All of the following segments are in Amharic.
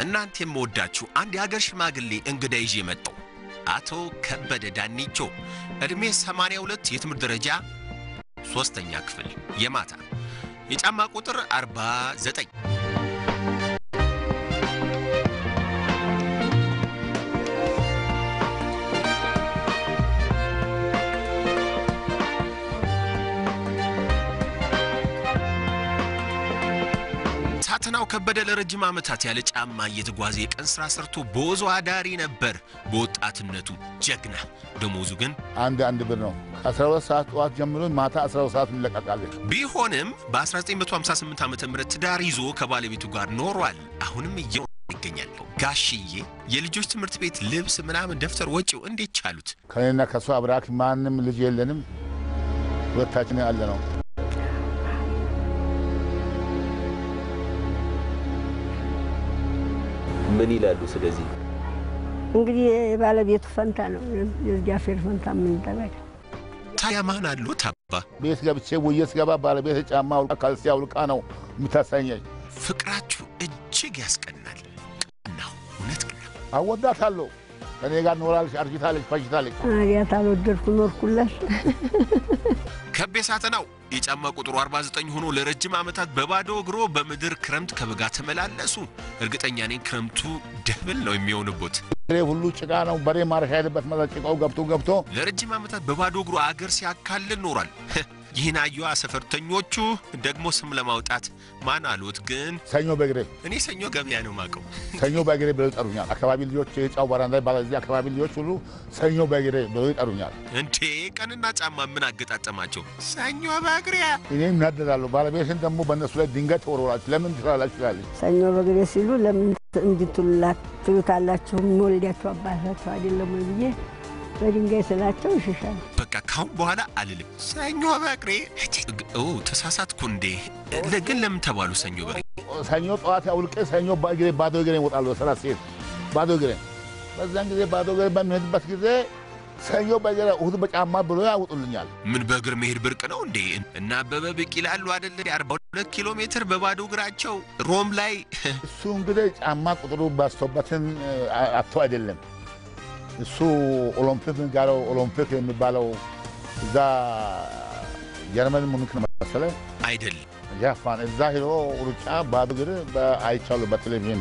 እናንተ የምወዳችሁ አንድ የአገር ሽማግሌ እንግዳ ይዤ መጣሁ። አቶ ከበደ ዳኒቾ ዕድሜ 82 የትምህርት ደረጃ ሦስተኛ ክፍል የማታ የጫማ ቁጥር 49 ሳተናው ከበደ ለረጅም ዓመታት ያለ ጫማ እየተጓዘ የቀን ሥራ ሰርቶ በወዞ አዳሪ ነበር። በወጣትነቱ ጀግና፣ ደሞዙ ግን አንድ አንድ ብር ነው። ከ12 ሰዓት ጠዋት ጀምሮ ማታ 12 ሰዓት እንለቀቃለን። ቢሆንም በ1958 ዓ ም ትዳር ይዞ ከባለቤቱ ጋር ኖሯል። አሁንም እየኖረ ይገኛል። ጋሽዬ የልጆች ትምህርት ቤት ልብስ ምናምን ደብተር ወጪው እንዴት ቻሉት? ከኔና ከእሱ አብራክ ማንም ልጅ የለንም። ሁለታችን ያለ ነው። ምን ይላሉ? ስለዚህ እንግዲህ የባለቤቱ ፈንታ ነው። የእግዚአብሔር ፈንታ ምን ይደረግ? ታዲያ ማን አሉት አባ? ቤት ገብቼ ውዬ ስገባ ባለቤት ጫማ አውልቃ ካልሲ አውልቃ ነው የምታሳኘኝ። ፍቅራችሁ እጅግ ያስቀናል። ቀናው እውነት ቀና አወዳታለሁ። ከኔ ጋር ኖራለች፣ አርጅታለች፣ ፈጅታለች። አዲያት አልወደድኩ ኖርኩለት። ከቤ ሳተናው የጫማ ቁጥሩ 49 ሆኖ ለረጅም ዓመታት በባዶ እግሮ በምድር ክረምት ከበጋ ተመላለሱ። እርግጠኛ ነኝ ክረምቱ ደብል ነው የሚሆንቦት። በሬ ሁሉ ጭቃ ነው። በሬ ማረሻ ሄደበት መዛ ጭቃው ገብቶ ገብቶ ለረጅም ዓመታት በባዶ እግሩ አገር ሲያካልል ኖሯል። ይህን አዩዋ ሰፈርተኞቹ ደግሞ ስም ለማውጣት ማን አሉት ግን ሰኞ በእግሬ እኔ ሰኞ ገበያ ነው ማቀው። ሰኞ በእግሬ ብለው ይጠሩኛል። አካባቢ ልጆች የጫው ባራንዳ ይባላል። እዚህ አካባቢ ልጆች ሁሉ ሰኞ በእግሬ ብለው ይጠሩኛል። እንዴ ቀንና ጫማ ምን አገጣጠማቸው? ሰኞ በእግሪያ እኔም እናደዳለሁ። ባለቤትን ደግሞ በእነሱ ላይ ድንጋይ ተወርወራች። ለምን ትላላችሁ ትላለች። ሰኞ በግሬ ሲሉ ለምን እንድትሉላት ትሉታላችሁ? የሚወልዳችሁ አባታችሁ አይደለም ወይ ብዬ በድንጋይ ስላቸው ይሽሻል። በቃ ካሁን በኋላ አልልም ሰኞ በእግሬ። ኦ ተሳሳትኩ እንዴ? ለ- ግን ለምን ተባሉ ሰኞ በእግሬ? ሰኞ ጠዋት አውልቄ ሰኞ በእግሬ ባዶ እግሬ እወጣለሁ። ስራ ሲሄድ ባዶ እግሬ በዛን ጊዜ ባዶ እግሬ በሚሄድበት ጊዜ ሰኞ በእግሬ እሑድ በጫማ ብሎ ያውጡልኛል። ምን በእግር መሄድ ብርቅ ነው እንዴ? እና አበበ ቢቂላ አሉ አደለ? 42 ኪሎ ሜትር በባዶ እግራቸው ሮም ላይ እሱ እንግዲህ ጫማ ቁጥሩ ባስቶበትን አቶ አይደለም እሱ ኦሎምፒክ የሚባለው ኦሎምፒክ የሚባለው እዛ ጀርመን ሙኒክ ነው መሰለኝ አይደለም ጃፓን እዛ ሄዶ ሩጫ ባዶ እግር አይቻሉ በቴሌቪዥን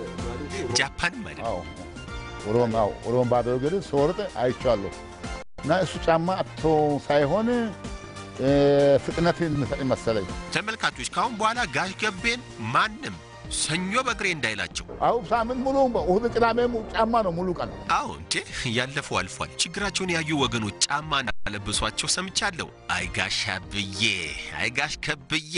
ጃፓንም አይደለም። አዎ ሮም አዎ ሮም ባዶ እግር ስወርጥ አይቻለሁ። እና እሱ ጫማ አቶ ሳይሆን እ፣ ፍጥነት የሚሰጥ መሰለኝ። ተመልካቾች ካሁን በኋላ ጋሽ ገቤን ማንም ሰኞ በእግሬ እንዳይላቸው። አሁ ሳምንት ሙሉ እሑድ ቅዳሜ mu- ጫማ ነው ሙሉ ቀን። አዎ እንዴ ያለፈው አልፏል። ችግራቸውን ያዩ ወገኖች ጫማ እንዳለብሷቸው ሰምቻለሁ። አይ ጋሽ አብዬ፣ አይ ጋሽ ከብዬ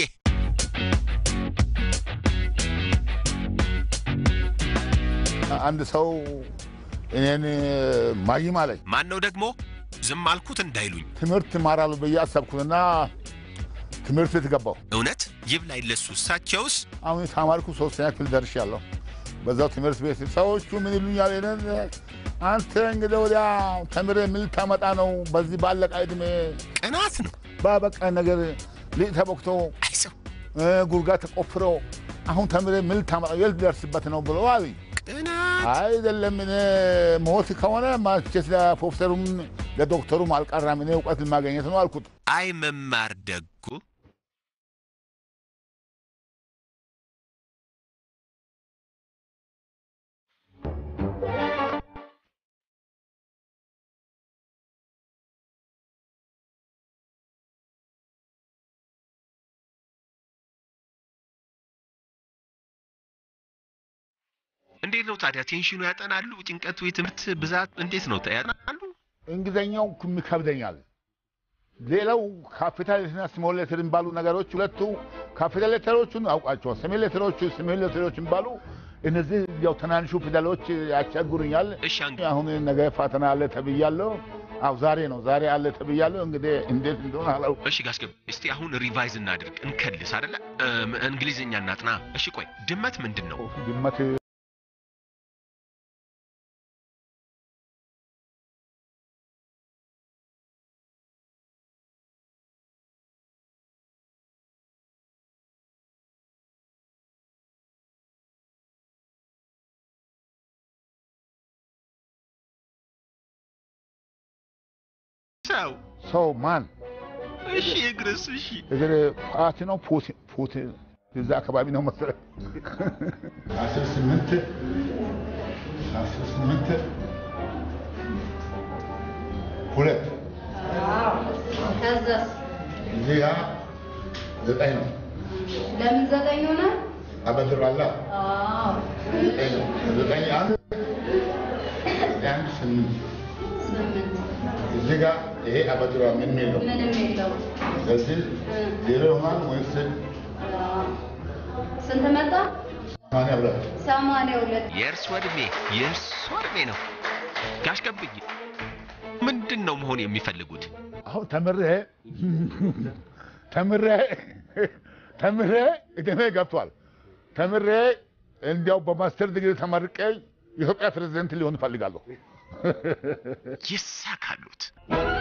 አንድ ሰው እኔን ማይም አለኝ። ማን ነው ደግሞ ዝም አልኩት እንዳይሉኝ። ትምህርት ማራሉ ብዬ አሰብኩትና ትምህርት ቤት ገባሁ። እውነት ይብላኝ ለሱ። እሳቸውስ አሁን የተማርኩ ሶስተኛ ክፍል ደርሻለሁ። በዛው ትምህርት ቤት ሰዎቹ ምን ይሉኛል? እኔን አንተ እንግዲህ ወዲያ ተምሬ ምን ልታመጣ ነው? በዚህ ባለቃ ዕድሜ ቅናት ነው። ባበቃ ነገር ሊጥ ተቦክቶ አይሰው እ፣ ጉድጓድ ተቆፍሮ አሁን ተምሬ ምን ልታመጣ የት ልደርስበት ነው ብሎ አሉኝ። ቅናት አይደለም እኔ ሞት ከሆነ ማቸት ለፕሮፌሰሩም ለዶክተሩም አልቀራም እኔ እውቀት ማገኘት ነው አልኩት። አይ መማር ደጉ እንዴት ነው ታዲያ? ቴንሽኑ ያጠናሉ? ጭንቀቱ፣ የትምህርት ብዛት እንዴት ነው ያጠናሉ? እንግሊዝኛው ክም ይከብደኛል። ሌላው ካፒታል ሌተርና ስሞል ሌተር የሚባሉ ነገሮች ሁለቱ ካፒታል ሌተሮቹን አውቃቸዋል። ስሞል ሌተሮቹ ስሞል ሌተሮች የሚባሉ እነዚህ ያው ትናንሹ ፊደሎች ያስቸግሩኛል። እሺ አንግ አሁን ነገ ፈተና አለ ተብያለሁ። አው ዛሬ ነው ዛሬ አለ ተብያለሁ። እንግዲህ እንዴት እንደሆነ አላውቅም። እሺ ጋሽ ገብ እስቲ አሁን ሪቫይዝ እናድርግ፣ እንከልስ አይደለ? እም፣ እንግሊዝኛ እናጥና። እሺ ቆይ ድመት ምንድን ነው? ድመት ሰው ሰው ማን እሺ እግርስ እሺ እግር ፓቲ ነው ፑቲ ፑቲ እዛ አካባቢ ነው መሰለኝ። አስራ ስምንት አስራ ስምንት ሁለት ከዛስ እዚህ ጋ ዘጠኝ ነው። ለምን ዘጠኝ ሆነ? አበድራላ አዎ ዘጠኝ ነው። ዘጠኝ አንድ ዘጠኝ አንድ ስምንት ስምንት እዚህ ጋ ይሄ አበድራ ምን ሚል ነው? ምንም የለው። ስለዚህ ዜሮ ይሆናል ወይስ አዎ። ስንት መጣ? ሰማንያ ሁለት ሰማንያ ሁለት የእርሶ ዕድሜ የእርሶ ዕድሜ ነው። ጋሽ ገብዬ ምንድን ነው መሆን የሚፈልጉት? አሁን ተምሬ ተምሬ ተምሬ እድሜ ገብቷል። ተምሬ እንዲያው በማስተር ዲግሪ ተመርቄ የኢትዮጵያ ፕሬዝደንት ሊሆን እፈልጋለሁ። ይሳካሉት።